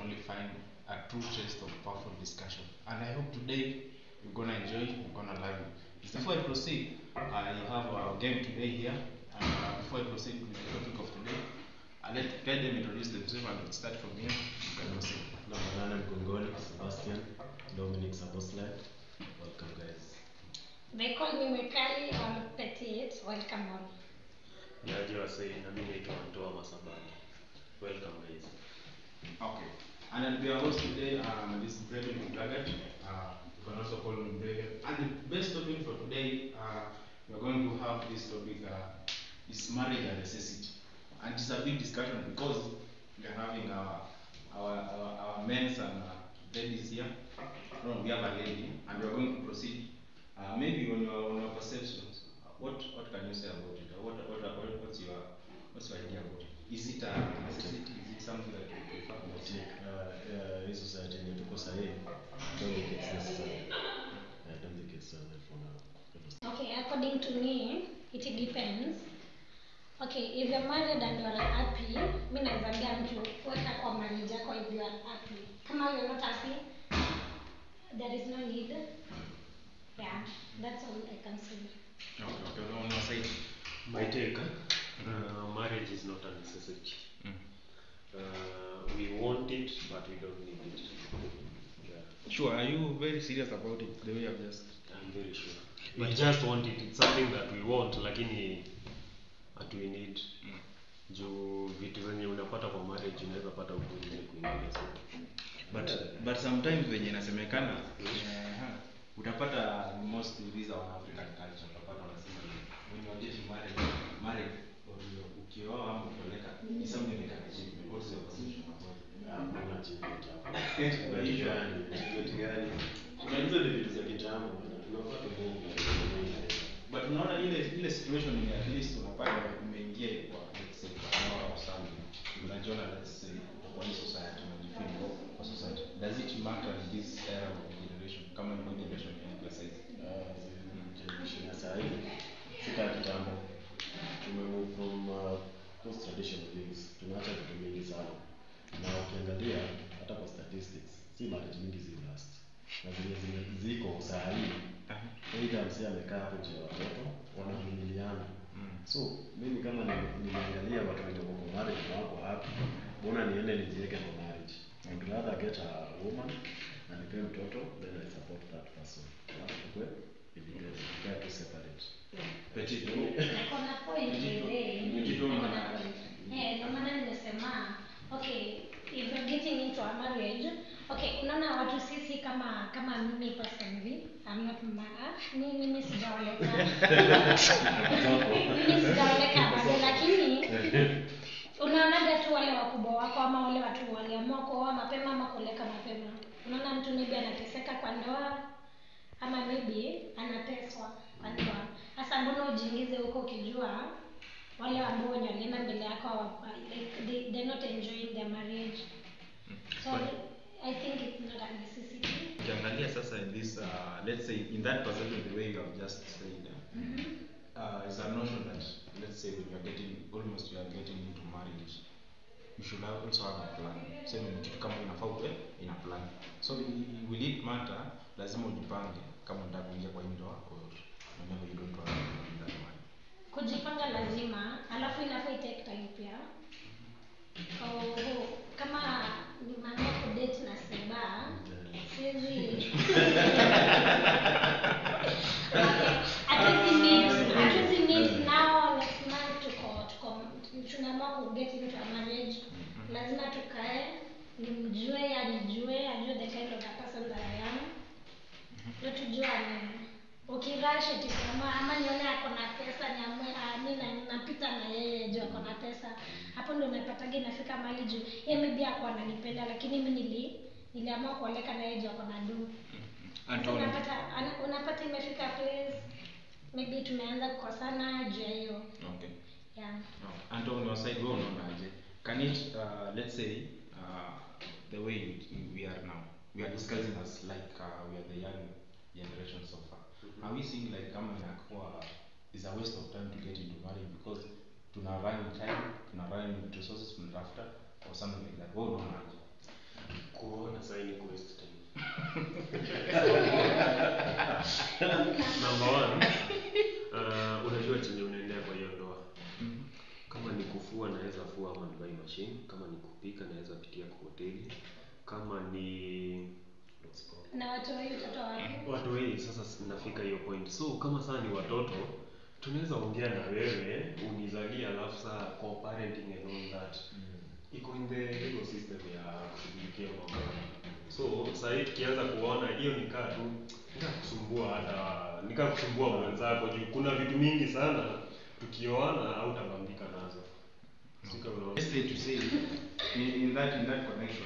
only find a true taste of powerful discussion. And I hope today you're gonna enjoy, you're gonna love it. Before I proceed, I have our game today here. And uh, before I proceed with the topic of today, I'll let, let them introduce themselves and we'll start from here. You can proceed. Namba nane Mgongoni, Sebastian, Dominic Sabosle. Welcome guys. They call me Mekali or Petite. Welcome all. Niaje wasee, na mimi naitwa Antoa Masabani. Welcome guys. Okay. And I'll be your host today, um, this is Brendan Muglagat. Uh, you can also call me Brendan. And the best topic for today, uh, we're going to have this topic, uh, is marriage a necessity? And it's a big discussion because we are having our, our, our, our men's and uh, ladies here. No, we have a lady, and we're going to proceed. Uh, maybe on your, on your perceptions, uh, what, what can you say about it? What, what, what, what's your, what's your idea about it? Is it a necessity? Is it something that you prefer? What Ati, uh, uh, hii society yenye tuko sahii, I don't think it's necessary. I don't think it's uh, for now. Okay, according to me, it depends. Okay, if you're married and you're happy, mi nawezaambia mtu weka kwa marriage yako if you are happy. Kama you're not happy, there is no need. Yeah, that's all I can say. Okay, okay, on your side. My take, uh, marriage is not a necessity. Mm. Uh, we want it, but we don't need it. Yeah, Sure, are you very serious about it, the way I've just... I'm very sure. We just want it. It's something that we want, lakini hatui need. Mm. Juu vitu zenye unapata kwa marriage unaweza pata huku nje kwingine. So, But, but sometimes wenye inasemekana eh, utapata most of these our African culture utapata wanasema ni when you're getting married, married or you- ukioa ama ukioleka is something like an achievement. What's your position about it? Hakuna achievement hapo. Kwa Achievement hivyo, gani? Achievement gani? Kuna hizo ni vitu za kitambo bwana. Tunafaa tumungu. but unaona ile ile situation ni at least unapata umeingia kwa let's say kwa ndoa au something unajiona let's say kwa hii society unajifeel kwa kwa society does it matter in this era of generation kama ni generation ya emphasize Uh, generation ya sahii, si kama kitambo. Tumemove from uh, those traditional things. Tunaacha vitu mingi sana. Na ukiangalia hata kwa statistics, si marriage mingi zi last. Na zenye zime- ziko saa hii Either msee amekaa hapo nje ya watoto wanaingiliana. Mm. So mimi kama ni- nimeangalia watu wenye wako kwa marriage na wako happy, mbona niende nijiweke kwa marriage? I'd rather get a woman na nipe mtoto then I support that person. Alafu tukue independent, tukae tu separate. Petit, Niko na point ile. Umejitoa Niko na maana. point. Eh, ndio maana nimesema okay, if you're getting into a marriage, okay, unaona watu sisi kama kama mimi personally, I'm not married. Mimi mimi sijaoleka. mimi sijaoleka bado lakini unaonaga tu wale wakubwa wako ama wale watu waliamua kuoa mapema ama kuoleka mapema. Unaona mtu maybe anateseka kwa ndoa ama maybe anateswa kwa ndoa. Sasa mbona ujiingize huko ukijua wale ambao wenye walienda mbele yako hawa- like they, they're not enjoying their marriage. So I think it's not a necessity. ukiangalia sasa in this uh, let's say in that perception the way you have just said uh, uh, is a notion that let's say when you are getting almost you are getting into marriage you should have also have a plan sema ni kitu kama inafaa uwe ina plan so i- will it matter lazima ujipange kama unataka kuingia kwa hii ndoa or whenever you don't want to be in that one Kujipanga lazima, alafu inafaa itake time pia. Oh, kama nimeamua kudate na Seba, siwezi hatuwezi meet, hatuwezi meet now next month tuko tuko tunaamua ku get into a marriage. Lazima tukae nimjue, anijue, ajue the kind of a person that I am. Ndio tujuane. Ukirash eti kama ama nione ako na pesa niamue ah, mi na- napita na yeye juu ako na pesa. Hapo ndio unapataga inafika mahali juu yeye maybe ako ananipenda lakini mimi nili niliamua kuoleka na yeye juu ako na do. Sasa Anton, unapata ana- unapata imefika place maybe tumeanza kukosana juu ya hiyo. okay Yeah. No. And on your side, wewe unaonaje? Can it, uh, let's say, uh, the way we- we are now, we are discussing as like uh, we are the young generation so far. Are we seeing like kama inakuwa is a waste of time to get into marriage because tuna run in time, tuna run in resources tunatafuta or something like that? Wewe unaonaje? kuona sahi ni kuwaste time. Number one, uh, unajua chenye unaendea kwa hiyo ndoa. Kama ni kufua naweza fua ama nibai machine. Kama ni kupika naweza pitia kwa hoteli. Kama ni what's it called? na watu wengi mtoto wapi watu wengi sasa sinafika hiyo point so kama saa ni watoto tunaweza ongea na wewe unizalia alafu saa co-parenting and all that iko in the legal system ya kushughulikia mambo so sahii tukianza kuona hiyo nikaa tu nikaa kusumbua hata nikaa kusumbua mwenzako juu kuna vitu mingi sana tukioana au tabambika nazo Sika unaona? Let's say to say, in, in that in that connection,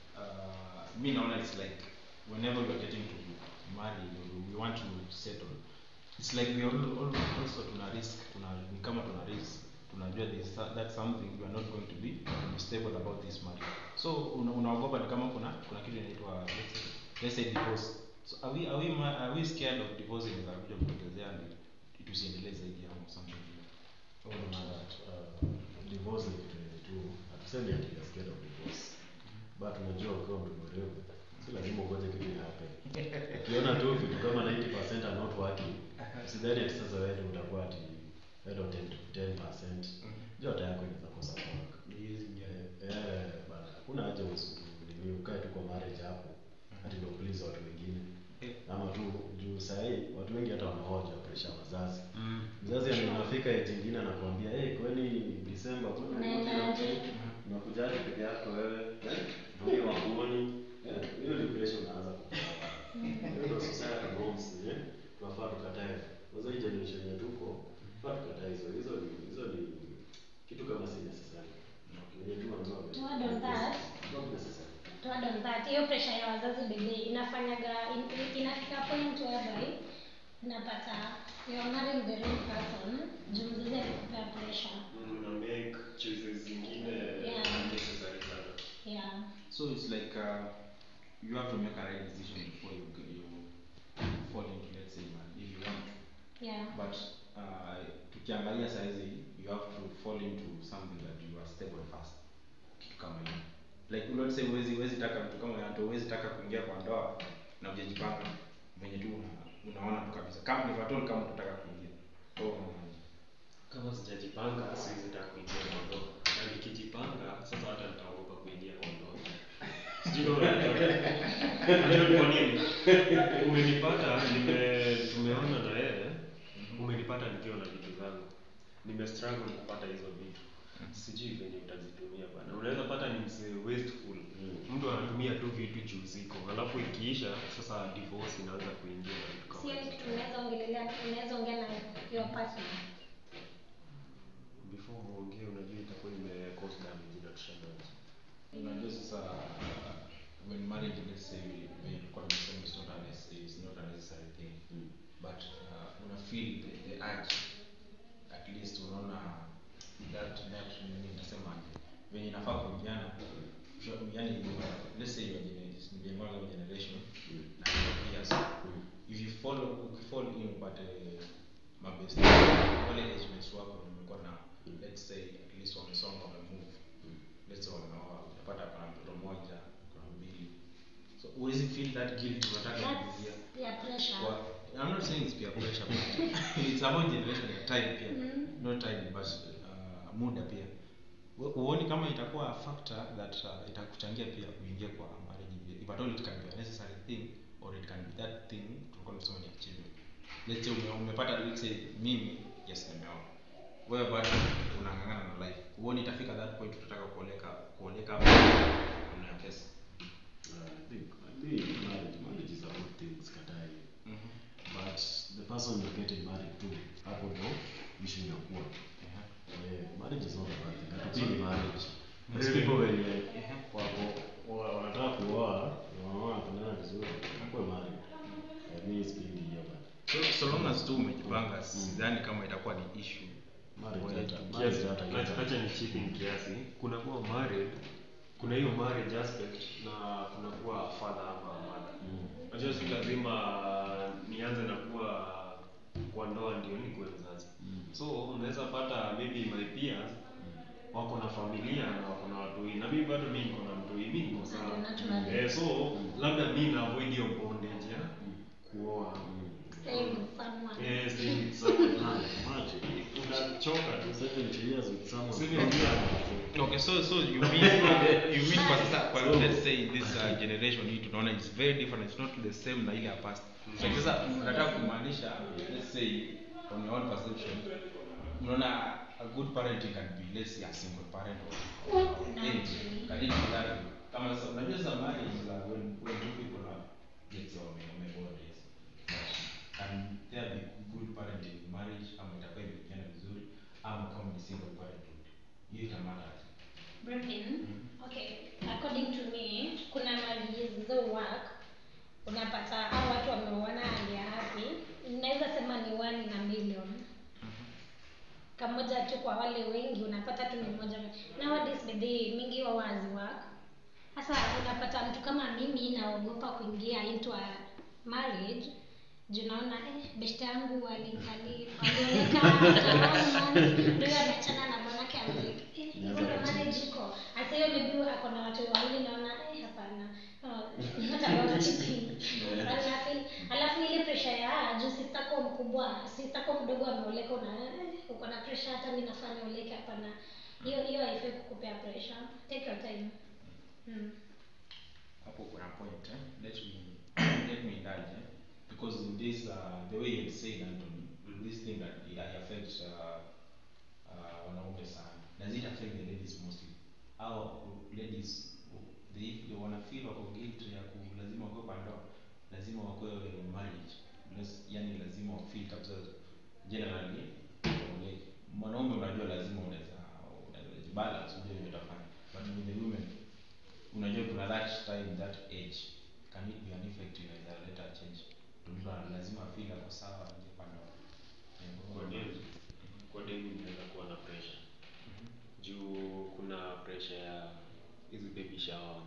uh, me naona it's like whenever we are getting to marry, or we want to settle, it's like we are all, all, also tuna risk, tuna ni kama tuna risk, tunajua this that's something we are not going to be, to be stable about this marriage. So una- unaogopa ni kama kuna kuna kitu inaitwa let's say, let's say divorce. So are we are we ma- are we scared of divorce inaweza kuja kutokezea and it- tusiendelee zaidi ama something? Or unaona that? Uh, divorce ni kitu yenye tu hatusemi ati we are scared of divorce but unajua ukiwa mtu mwerevu si lazima ugoje kitu ya happen ukiona tu vitu kama 90% are not working usidhani ati sasa wewe ndio utakuwa ati wewe ndio 10 to 10% jota yako inaweza kosa work eh eh, bana hakuna haja usi- nini ukae tu kwa marriage hapo ati ndio please watu wengine ama tu juu sahii watu wengi hata wanahoja presha wazazi mzazi anafika eti ingine anakuambia hey, kwani Disemba kwani Unaendaje? unakujaje peke yako wewe eh? ndio wakuoni eh? hiyo depression unaanza kupata hiyo ndio society norms eh tunafaa tukatae kwanza hii generation yetu tuko tunafaa tukatae hizo hizo ni hizo ni kitu kama si necessary yenye tu wanasema To add on that, not necessary to add on that hiyo pressure ya wazazi bebe inafanyaga in- in- inafika point whereby unapata you are marrying the wrong person juu mzazi alikupea pressure una make choices zingine Yeah. necessary sana yeah So it's like uh, you have to make a right decision before you g- you fall into let's say man, if you want to. yeah But uh, tukiangalia saizi you have to fall into something that you are stable first. Kitu kama hiyo. Like let's say huwezi huwezi taka mtu kama yanto huwezi taka kuingia kwa ndoa na hujajipanga venye tu una, unaona tu kabisa. Kama ni fatol kama unataka kuingia. Oh, unaonaje? kama sijajipanga siwezi taka kuingia kwa ndoa na nikijipanga sasa hata nitaogopa kuingia kwa ndoa sijui kama unanipata. Unajua ni kwa nini umenipata nime tumeona na yeye umenipata nikiwa na vitu zangu nime struggle kupata hizo vitu sijui venye utazitumia bana unaweza pata ni msee wasteful Mm. mtu anatumia tu vitu juu ziko alafu ikiisha sasa divorce inaanza kuingia na vitu kama sio hizo. kitu unaweza ongelelea unaweza ongea na your partner before muongee unajua itakuwa ime cause damage na tushamaliza unajua sasa uh, when marriage let's say when tulikuwa tumesema it's not a necessary, it's not a necessary thing Mm. but uh, una feel the, the urge at least unaona that that nini nitasema venye inafaa kuingiana sure, yani let's say your generation your generation Mm. na your peers if you follow ukifall in upate mabest wale age mates wako wamekuwa na let's say at least wamesonga wamemove let's say wameoa utapata kuna mtoto mmoja kuna mbili so huwezi feel that guilt unataka kuingia that's yeah pressure kwa I'm not saying it's peer pressure but it's about generation ya time pia Mhm. not time but uh, muda pia Hu- huoni kama itakuwa a factor that uh, itakuchangia pia uingie kwa marriage pia if at all it can be a necessary thing or it can be that thing tulikuwa tunasema ni achievement let's say ume, umepata let's say mimi yes nimeoa wewe bado unang'ang'ana na life huoni itafika that point utataka kuoleka kuoleka hapo una pesa Uh, I think I think marriage marriage is a good thing sikatai but the person you're getting married to hapo ndo issue inakuwa Eh, marriage is not a bad thing hatupingi marriage Those Really? people wenye wako wa- wanataka kuoa wanaona wanapendana vizuri wakuwe married Eh, mi sipingi hiyo but so, so long as tu umejipanga sidhani kama itakuwa ni issue marriage Well, hata- kiasi- marriage hata Acha- kiasi- acha ni cheating kiasi kuna kuwa married kuna hiyo marriage aspect na kuna kuwa father ama mother Mm. najua si lazima nianze na kuwa kwa ndoa ndio nikuwe mzazi Mm. so unaweza pata maybe my peers wako na familia na wako na watu wengi. na mimi bado mimi niko na mtu mi niko sawa Naturally. eh, so labda mi na avoid hiyo bondage ya kuoa Staying with someone. eh, staying with someone. Ah, imagine. unachoka tu 70 years with someone. Seven years. Okay, so so you mean you mean kwa sasa kwa let's say this uh, generation hii tunaona it's very different it's not the same na ile ya past. So sasa unataka kumaanisha let's say on your own perception unaona a good parenting can be let's say a single parent or, or anything. Can it be that way? Kama sasa unajua sasa marriage is like when when two people are let's say wame wamebond yes. Can there be good parenting in marriage ama itakuwa imepigana vizuri ama kama ni single parenthood hiyo itamata Brevin, okay, according to me, kuna marriages zo work unapata hao watu wameoana hali ya happy, naweza sema ni one na million kamoja tu kwa wale wengi unapata tu ni moja nowadays baby mingi wa wazi work sasa unapata mtu kama mimi naogopa kuingia into a marriage juu naona eh, beshte yangu ali- ali- alioleka ndio ameachana na bwanake ameleka eh, hivyo ndo marriage iko hasa hiyo maybe ako na watu wawili naona eh, hapana Oh, not about cheating. Alafu- alafu ile pressure ya juu sistako mkubwa sistako mdogo ameoleka una eh, uko na pressure hata mi nafaa nioleke hapana hiyo hiyo haifai kukupea pressure take your time mm. hapo kuna point eh? let me let me indulge eh? because in this uh, the way you said Anthony this thing that it affects uh, uh, wanaume sana does it affect the ladies mostly au ladies they they wanna feel wako guilt ya ku lazima wakuwe kwa ndoa lazima wakuwe in marriage Las- yani lazima wafeel kabisa generally waoleke. mwanaume unajua lazima unaweza unaweza balance unajua vile utafanya but with the women unajua kuna that time that age can it be an effect inaweza leta change mtu ana- lazima feel ako sawa nje kwa ndoa Kwa demu, kwa demu inaweza kuwa na pressure juu kuna pressure ya hizi baby shower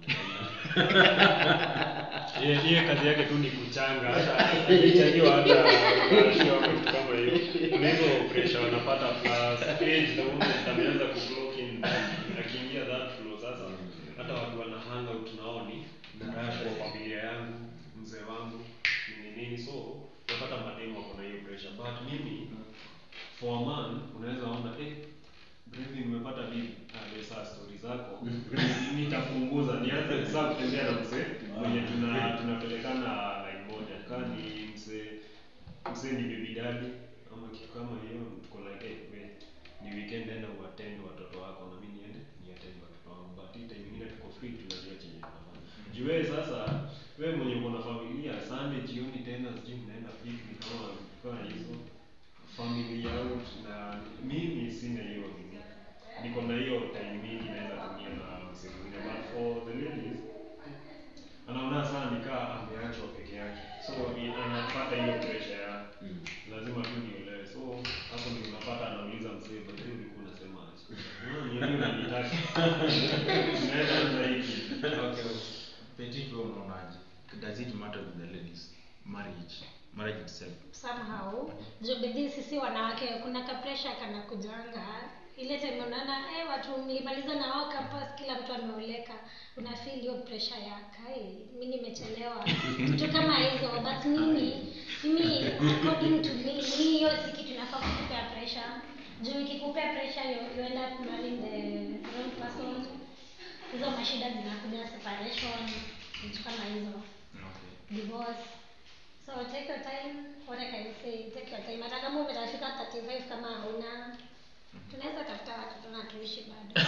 Yeye yeye kazi yake tu ni kuchanga hata hajachangiwa hata show ama kitu kama hiyo. Kuna hizo pressure wanapata plus age the moment ameanza ku clock in akiingia that flow sasa hata watu wana hang out nao ni kwa familia yangu, mzee wangu, nini nini so unapata mademu wako na hiyo pressure but mimi for a man unaweza ona eh Brevi nimepata bibi. Ah, wewe saa story zako. Nitapunguza nianze sasa kutembea na mzee mwenye tuna tunapelekana line moja. Kama ni mzee mzee ni baby daddy ama kitu kama hiyo tuko like eh we ni weekend enda uattend watoto wako na mimi niende ni attend watoto wangu. But hii time nyingine tuko free tunajua chenye tunafanya. Juu wewe sasa wewe mwenye uko na familia Sunday jioni tena sijui mnaenda picnic kama kama hizo family out na mimi sina hiyo nini niko na hiyo time mingi naweza tumia na mzee mwingine but for the ladies anaona sana nikaa ameachwa peke yake so i- anapata hiyo pressure ya lazima tu niolewe so hapo ndio unapata anauliza mzee but wewe ulikuwa unasema aje "Ah, ni nini unanitaka tunaweza anza hiki okay petit wewe unaonaje does it matter with the ladies marriage marriage itself somehow juu bidii sisi wanawake kuna kapresha kana kujanga ile time unaona eh, watu mlimaliza na wao campus kila mtu ameoleka una feel hiyo pressure ya kai mi nimechelewa vitu kama hizo but mimi mimi according to me mi hiyo si kitu inafaa kukupea pressure juu ikikupea pressure you, you end up marrying the wrong person hizo mashida zinakuja separation vitu kama hizo okay divorce so take your time what I can say take your time hata kama umeshafika 35 kama hauna tunaweza tafuta watoto na tuishi bado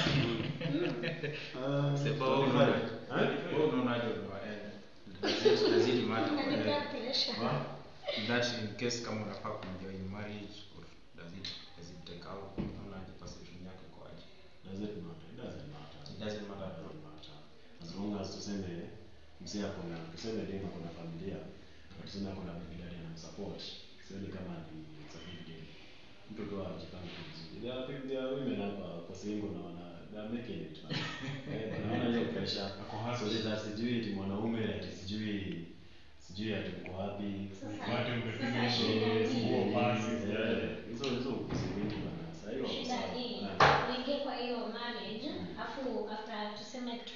Sema wewe unaonaje? Wewe unaonaje baba? Eh, does it- does it matter? Unanipea Eh, pressure. huh? That in case kama unafaa kuingia in marriage or does it does it take out unaonaje perception yako iko aje? Does it matter? It doesn't matter. It doesn't matter at all. Doesn't matter. As long as tuseme mzee ako na tuseme demu ako na familia na tuseme ako na bibi daddy anamsupport. Sioni kama ni it's a big deal. Mtu tu ajipange tu vizuri. There are people, there are women hapa kwa single na wana they are making it. man. Eh, wanaona hiyo pressure. Ako happy. So that sijui ati mwanaume ati sijui sijui ati uko wapi. Sasa- Watu mmepiga sasa hizo shida nguo ni- pasi. Eh, hizo hizo ukuzi mingi bana. Sasa hiyo wako shida sawa. hii Eh. uingie kwa hiyo marriage afu after tuseme kitu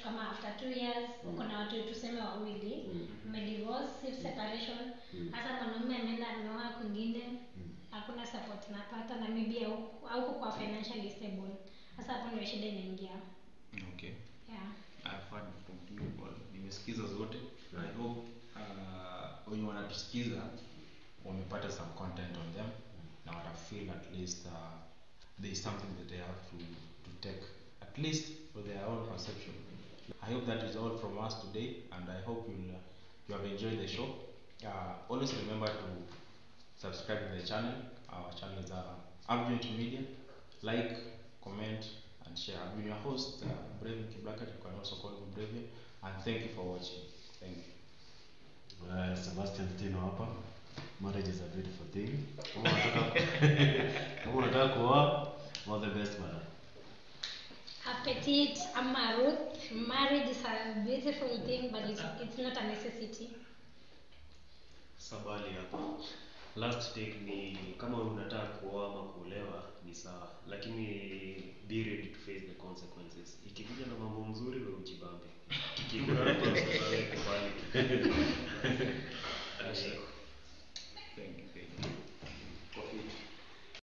kama after two years uko na watu tuseme wawili Mm. umedivorce if separation Mm. hasa mwanaume ameenda ameoa kwingine hakuna support napata na maybe hauko hauko kwa financially stable hasa hapo ndio shida inaingia okay yeah I've heard from you all. nimesikiza zote i hope uh, wenye wanatusikiza wamepata some content on them na wata feel at least uh, there is something that they have to, to take at least for their own perception i hope that is all from us today and i hope you'll, uh, you have enjoyed the show uh, always remember to subscribe to the channel our channel is uh, Abjoint media like comment and share i've been your host uh, Brevin Kiblakat you can also call me Brevin and thank you for watching thank you Uh, Sebastian Tino hapa. Marriage is a beautiful thing. Kama unataka kama unataka kuoa, all the best man. Appetit, ama Ruth, marriage is a beautiful thing but it's, it's not a necessity. sabali hapa last take ni kama unataka kuoa ama kuolewa ni sawa lakini be ready to face the consequences ikikuja na mambo mzuri we ujibambe ikikuja na mambo mzuri we kubali. Ashiko.